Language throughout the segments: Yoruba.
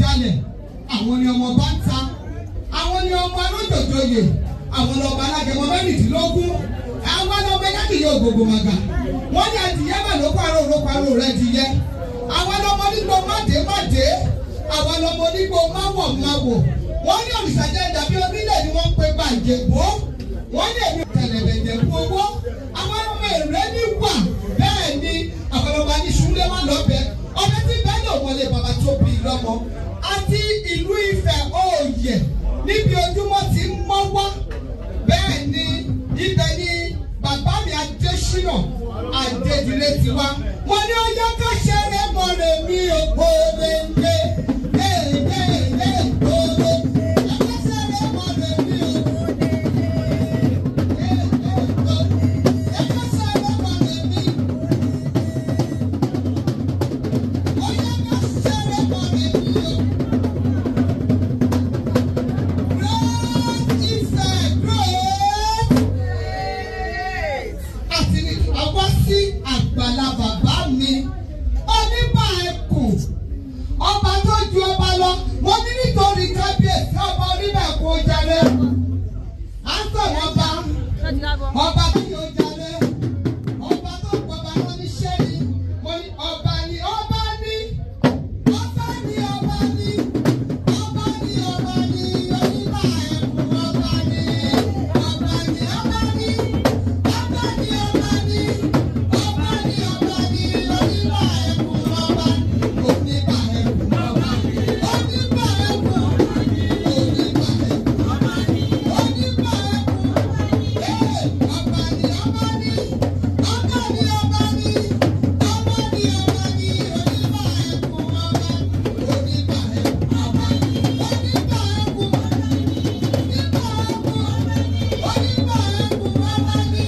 kalẹ̀ àwọn ni ọmọ bá ń ta àwọn ni ọmọ alójòjòyè àwọn lọba alágẹmọ mẹ́rìndínlógún àwọn lọba ẹlẹ́dìyẹ ògbógbò màgà wọ́n ní adìyẹ mà ló parọ́ ló parọ́ rẹ̀ dìyẹ àwọn lọmọ onígbò máde máde àwọn lọmọ onígbò máwọ̀ máwọ̀ wọ́n ní òrìṣàjẹ́ dàbí onílẹ̀ ni wọ́n ń pe bàjẹ́ bò wọ́n ní èmi tẹ̀lẹ̀bẹ̀jẹ̀ fún owó àwọn ọmọ èrè ní wà bẹ́ẹ̀ ni àwọn ọmọ aníṣúlẹ̀ wà lọ́bẹ̀ ọbẹ̀ tí bẹ́ẹ̀ lò wọlé bàbá tó bí lọ́mọ àti ìlú Ifẹ̀ òòyè níbi ojúmọ́ ti ń mọ́ wá bẹ́ẹ̀ ni ibẹ̀ ni bàbá mi Adésínà Adédìlé ti wá wọ́n ní ọjọ́ ká ṣeré mọ́rẹ̀ mi ò gbòòrè ń gbé. àti àwa sí àgbàlá bàbá mi oníbà ẹkùn ọba tó ju ọba lọ mo ní nítorí kábíyèsí ọba oníbà ẹkùn ojàre à ń sọ̀rọ̀ ọba ọba tí yóò jalè ọba tó gbọba lọ ní sẹ́ni mo ní ọba ní ọba ní ọba ní ọba ní ọba ní ọba ní oníbà ẹkùn ọba ní ọba ní ọba ní. Ọba ni ọba ni, ọba ni ọba ni, oníbà ẹkùn ọba ni, oníbà ẹkùn ọba ni, oníbà ẹkùn ọba ni, oníbà ẹkùn ọba ni, oníbà ẹkùn ee ọba ni ọba ni, ọba ni ọba ni, ọba ni ọba ni, oníbà ẹkùn ọba ni, oníbà ẹkùn ọba ni, oníbà ẹkùn ọba ni, oníbà ẹkùn oníbà ẹkùn ọba ni.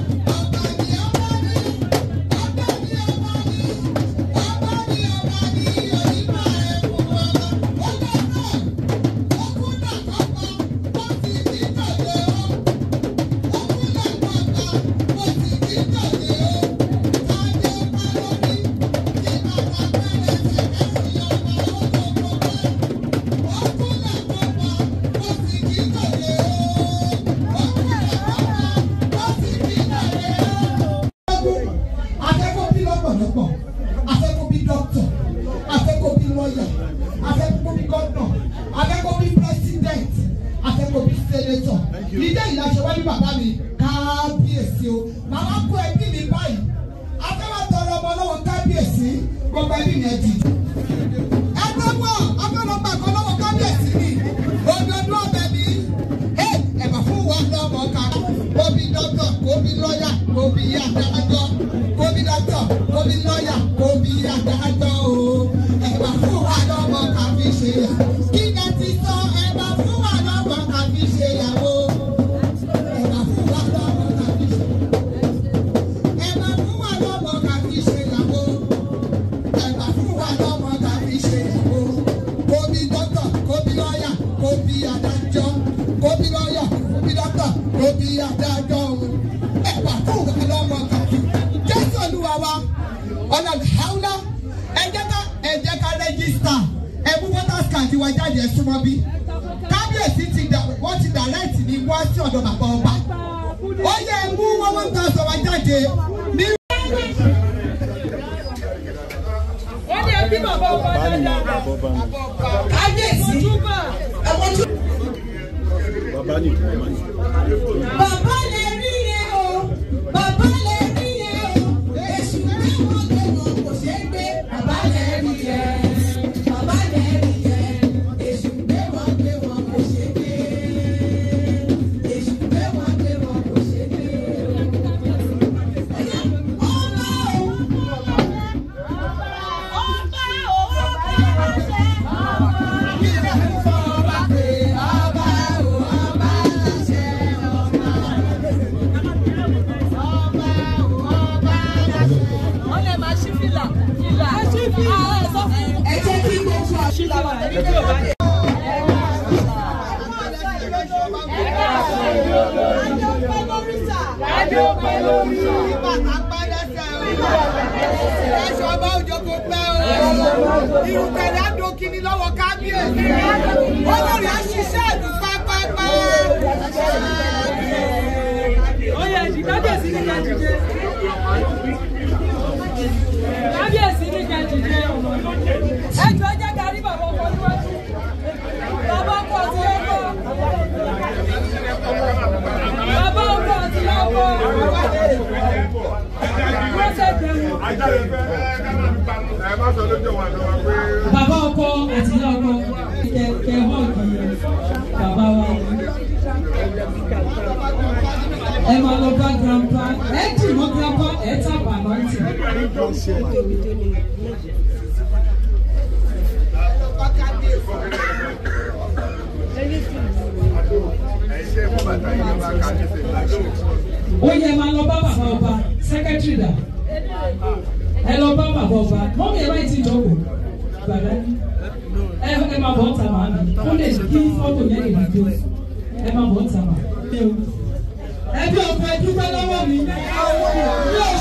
afẹ́kọ́ bí lọ́pọ̀lọpọ̀ afẹ́kọ́ bí dọ́kítọ̀ afẹ́kọ́ bí lọ́yà afẹ́kọ́ bí gọ́dọ̀ afẹ́kọ́ bí pírẹ́sídẹ̀ǹt afẹ́kọ́ bí sẹ́nẹ́tọ̀ ìdá ìlàṣẹ wájú bàbá mi kábíyèsí o màmá kó ẹbí mi báyìí afẹ́wà tọrọ ọmọ lọ́wọ́ kábíyèsí gbogbo ẹbí mi ẹ dì. ẹgbẹ́ wọ̀ afẹ́lọ́gbà kan lọ́wọ́ kábíyèsí mi òdòdó ọbẹ̀ mi ẹ̀bà fún wa lọ́mọ ká kóbi dọ́kítọ̀ kóbi lọ́yà kóbi adájọ́ kóbi dọ́kítọ̀ kóbi lọ́yà kóbi adájọ́ o ẹ̀bà fún wa lọ́mọ ká fi ṣe yà kí ni ti sọ ẹ̀bà fún wa lọ́mọ ká fi ṣe yàwó ẹ̀bà fún wa lọ́mọ ká fi ṣe ẹ̀bà fún wa lọ́mọ ká fi ṣe yàwó ẹ̀bà fún wa lọ́mọ ká fi ṣe yàwó kóbi dọ́kítọ̀ kóbi lọ́yà kóbi adájọ́ kóbi lọ́yà kóbi dọ́kítọ̀ kóbi adájọ́ o ẹ̀bà fún wa lọ́mọ ká fi jésù olúwa wa ọ̀nà ìhàwùlá ẹ jẹ́ ká ẹ jẹ́ ká rẹ́gísítà ẹ mú voters card wa jáde ẹ súnmọ́ bí kábíyèsí ti dà wọ́n ti direct ní wá sí ọ̀dọ̀ bàbá ọba ó yẹ ẹ mú one one thousand wa jáde ní. wọ́n ní ẹbí bàbá ọba dáadáa. kábíyèsí ẹ̀wọ̀n tún. Bàbá ni bàbá ni. Bàbá lè rí yẹn o, bàbá lè rí yẹn o, èṣù tí wọ́n gbé wọn kò ṣeé gbé. Bàbá lè rí yẹn, bàbá lè rí yẹn, èṣù gbé wọn gbé wọn kò ṣeé gbé. Èṣù gbé wọn gbé wọn kò ṣeé gbé. Ọba o, ọba o, kí ni ẹ fọ ọba pé ọba o, ọba ṣe ọba. wọ́n lè máa ṣí fìlà. fìlà. ẹ ṣí fìlà. ẹ sọ fún un. Ẹ jẹ́ kí gbogbo àṣìlá wà lẹ́yìn. Adé ó pẹ́ lórí. Bàtà pẹ́ lẹ́sẹ̀ o. Ẹ̀ṣọ́ ọba òjò kò pẹ́ o. Irùkẹ̀rẹ̀ àdókìní lọ́wọ́ kábíyèsí. Olórí àṣìṣe ìlú pápápá. Oyè ẹ̀jì kábíyèsí ní ká dìde. Kábíyèsí ní ká dìde. Ẹjọ́ jẹ́ ká rí bàbá ọkọ níwájú. Bàbá ọkọ àti ọkọ. Bàbá ọkọ àti ọkọ. Wọ́n ṣe bẹ̀rù. bàbá ọkọ àti ìyá ọkọ kẹ kẹ họ́ọ̀gì bàbá wa ẹ máa lọ bá grandpa ẹ dì mọ́ grandpa ẹ tàbà lọ́tì. ó yẹ máa lọ bá bàbá ọba sẹkẹtìrì dà ẹ lọ bá bàbá ọba mọ́mí ẹ báyìí ti jókòó bàbá ẹ ẹ máa bọ̀ ọ́ta màá mi ó lè kí fọ́tò yẹn lè dìde ẹ máa bọ̀ ọ́ta màá. ẹbí ọkọ ẹ dúpẹ́ lọ́wọ́ mi yóò